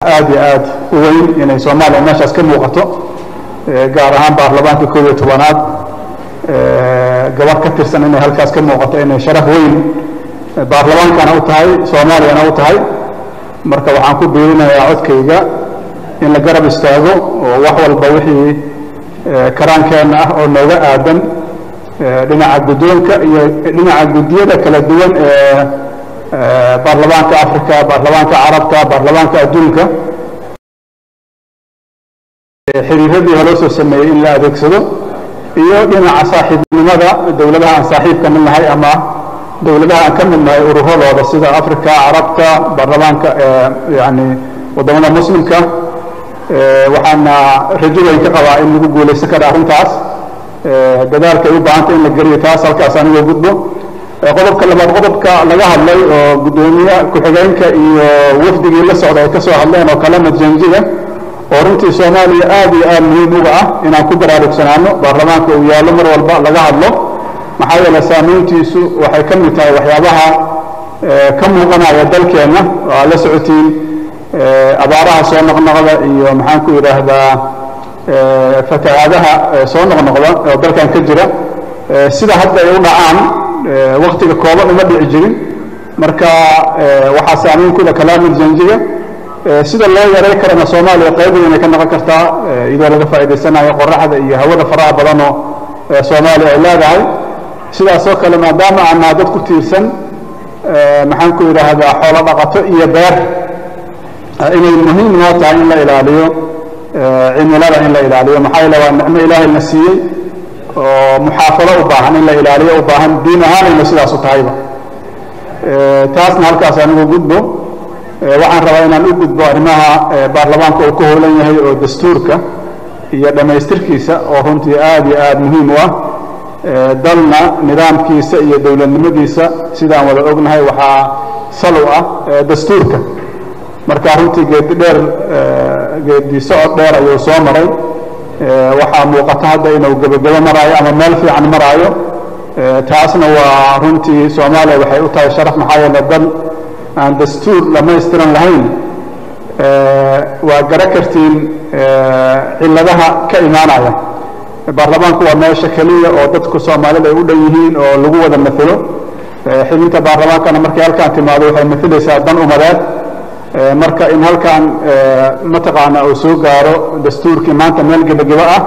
aad iyo aad u weyn inay soomaaliya meeshaas ka muuqato gaar ahaan baarlamaanka koob iyo tobanaad gabar ka tirsan inay halkaas ka muuqato inay sharaf weyn baarlamaankana u tahay soomaaliyana u tahay marka waxaan ku biirinayaa codkayga in la garab istaago oo wax walba wixii karaankeenna ah oo nooga aadan dhinaca guddoonka iyo dhinaca guddiyada kala duwan ee baarlamaanka africa baarlamaanka carabka baarlamaanka adduunka xiriiradii hore soo sameeyey in la adeegsado iyo dhinaca saaxiibnimada dowladaha aan saaxiibka mid nahay ama dowladaha aan ka mid nahay ururadooda sida africa carabta baarlamaanka yani wadamada muslimka waxaana rajo weyn ka qabaa in lagu guulaysan kara arrintaas dadaalka ay u baahanta in la geliyo taas halkaas anigoo gudbo qodobka labaad qodobka laga hadlay oo guddoomiye ku-xigeenka iyo wafdigii la socda ay ka soo hadleen oo kalena janjiga oo runtii soomaaliya aad iyo aad muhiim uga ah inaan ku baraarugsanaano baarlamaanka uu yaallo mar walba laga hadlo maxaa yeele saamayntiisu waxay ka mid tahay waxyaabaha ka muuqanaya dalkeenna oo aad la socotiin abaaraha soo noqnoqda iyo maxaan ku yidhaahdaa fatahaadaha soo noqnoqda oo dalkan ka jira sida hadda ay u dhacaan waktiga kooban uma dhici jirin marka waxaa saamayn kuda kalaamul janjiga sida loo yaray karana soomaaliya qayb weynay ka noqon kartaa iyadoo laga faa'idaysanayo qoraxda iyo hawada faraha badan oo soomaaliya ay leedahay sidaasoo kale maadaama aanaa dad ku tiirsan maxaan ku yidhaahdaa xoolo dhaqato iyo beer inay muhiim noo tahay in la ilaaliyo cimilada in la ilaaliyo maxaa yeele waa nicmo ilaahay na siiyey oo muxaafado u baahan in la ilaaliyo u baahan diin ahaanayna sidaas u tahayba taasna halkaas anigu gudbo waxaan rabaa inaan u gudbo arrimaha baarlamaanka uu ka howlan yahay oo dastuurka iyo dhammaystirkiisa oo runtii aad iyo aad muhiim u ah dalna nidaamkiisa iyo dowladnimadiisa sidaan wada ognahay waxaa sal u ah dastuurka marka runtii geedi dheer geedi socod dheer ayuu soo maray waxaa muuqata hadda inuu gebagebo maraayo ama meel fiican maraayo taasna waa runtii soomaaliya waxay u tahay sharaf maxaa yeele dal aan dastuur dhamaystiran lahayn waa gara kartiin cilladaha ka imaanaya baarlamaanku waa meesha keliya oo dadku soomaalida ay u dhan yihiin oo lagu wada matelo xibinta baarlamaankana markay halkaan timaado waxay matalaysaa dan umadeed marka in halkaan mataqaana uu soo gaaro dastuurkii maanta meel gebagebo ah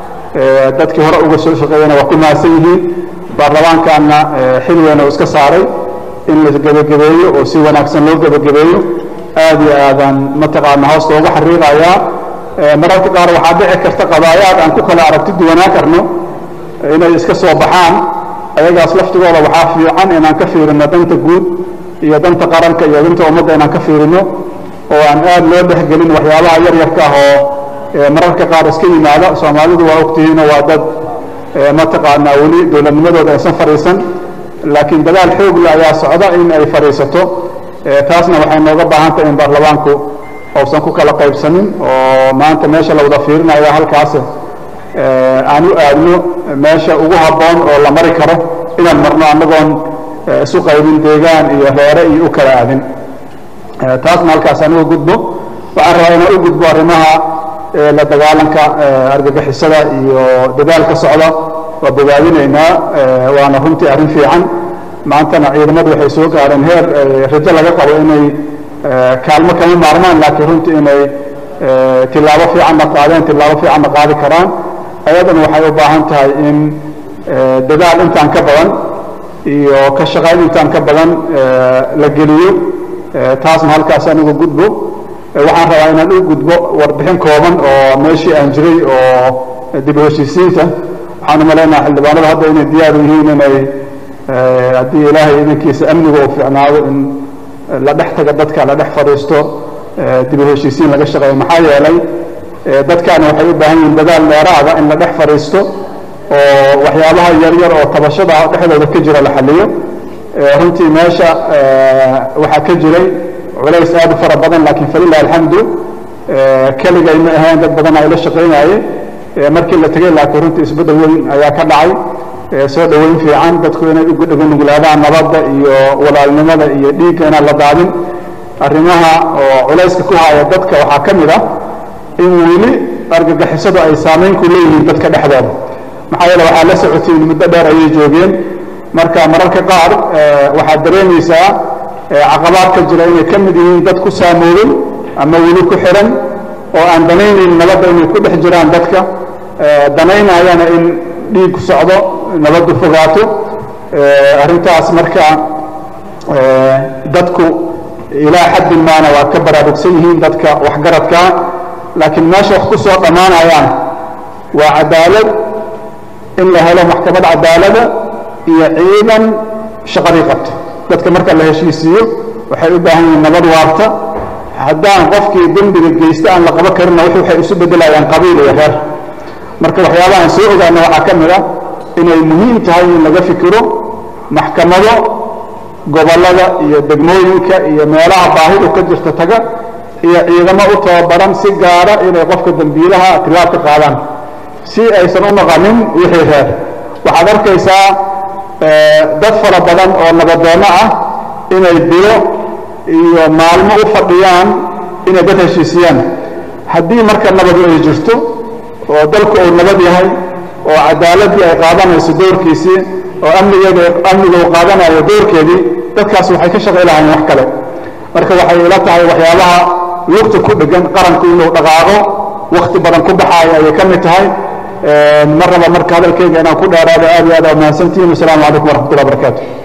dadkii hore uga soo shaqeeyana waa ku mahadsan yihiin baarlamaankaana xil weyn oo iska saaray in la gebagabeeyo oo si wanaagsan loo gebagabeeyo aad iyo aadaan mataqaana hoosta uga xariiqayaa mararka qaar waxaa dhici karta qadaayaad aan ku kala aragti duwanaa karno inay iska soo baxaan ayagaas laftigooda waxaa fiican inaan ka fiirino danta guud iyo danta qaranka iyo danta ummadda inaan ka fiirino oo aan aad loo dhexgelin waxyaabaha yar yarka ah oo mararka qaar iska yimaada soomaalidu waa ogtihiinoo waa dad mataqaanaa weli dowladnimadooda aysan fadhiisan laakiin dadaal xoogle ayaa socda in ay fadhiisato taasna waxay nooga baahan tahay in baarlamaanku uusan ku kala qaybsanin oo maanta meesha la wada fiirinayo halkaas aan u aadno meesha ugu habboon oo la mari karo inaan marno annagoon isu qaybin deegaan iyo reere iyo u kala aadin taasna halkaas aan uga gudbo waxaan rabaa inaan u gudbo arrimaha la dagaalanka argagixisada iyo dadaalka socda waa bogaadinaynaa waana runtii arrin fiican maantana ciidamadu waxay soo gaareen heer rajo laga qabo inay kaalmo kama maarmaan laakiin runtii inay tilaabo fiicanna qaadeen tilaabo fiicanna qaadi karaan ayadana waxay u baahan tahay in dadaal intaan ka badan iyo ka shaqayn intaan ka badan la geliyo taasna halkaas anigu gudbo waxaan rabaa inaan u gudbo warbixin kooban oo meeshii aan jiray oo dib u heshiisiinta waxaan u malaynaha xildhibaanadu hadda inay diyaar u yihiin inay haddii ilaahay idankiisa amniga uu fiicnaado in la dhex taga dadka la dhex fadhiisto dib u heshiisiin laga shaqeeyo maxaa yeelay dadkaani waxay u baahan yihiin dadaal dheeraada in la dhex fadhiisto oo waxyaabaha yaryar oo tabashada dhexdooda ka jira la xaliyo runtii meesha waxaa ka jiray culays aad u fara badan laakiin falilah alxamdu keligay ma ahayn dad badan ay la shaqaynaye markii la tegey laakiin runtii isbeddel weyn ayaa ka dhacay soo dhoweyn fiican dadku inay ugu nuglaadaan nabadda iyo walaalnimada iyo dhiigga inaan la daadin arrimaha oo culayska ku haya dadka waxaa ka mid ah in weli argagixisadu ay saamayn ku leeyihiin dadka dhexdooda maxaa yeele waxaa la socotiin muddo dheer ayay joogeen marka mararka qaar waxaad dareemaysaa caqabaadka jira inay ka mid yihiin dad ku saamoobay ama weli ku xiran oo aan danaynayn nabadda inay ku dhex jiraan dadka danaynayana in dhiig socdo nabaddu fogaato arrintaas marka dadku ilaa xaddin maana waa ka baraarugsan yihiin dadka waxgaradkaa laakiin meesha wax ku soo dhammaanayaan waa cadaalad in la helo maxkamad cadaalada iyo ciidan shaqadii qabta dadka marka la heshiisiiyo waxay u baahan yihiin nabad waarta haddaan qofkii dembiga geysta aan la qabo karinna wx waxay isu beddelayaan qabiil iyo reer marka waxyaabahaan soo ogaana waxaa ka mid ah inay muhiim tahay in laga fikiro maxkamado gobollada iyo degmooyinka iyo meelaha baahidu ka jirta taga iyo ciidamo u tababaran si gaara inay qofka dembiilaha tilaab ka qaadaan si aysan u naqanin wixii reer waxaad arkaysaa dad fara badan oo nabadoonno ah inay bilo iyo maalmo u fadhiyaan inay dad heshiisiyaan haddii marka nabadu ay jirto oo dalku uu nabad yahay oo cadaaladii ay qaadanayso doorkiisii oo amnigeeda amniga uu qaadanayo doorkeedii dadkaas waxay ka shaqay lahayn wax kale marka waxay ila tahay waxyaabaha lugta ku dhegan qaranku inuu dhaqaaqo wakti badan ku baxaayo ayay ka mid tahay mar raba marka hadalkayga inaan ku dheeraado aad iyo aad aa mahadsantihin wasalaamu calaykum waraxmat ullah barakaatu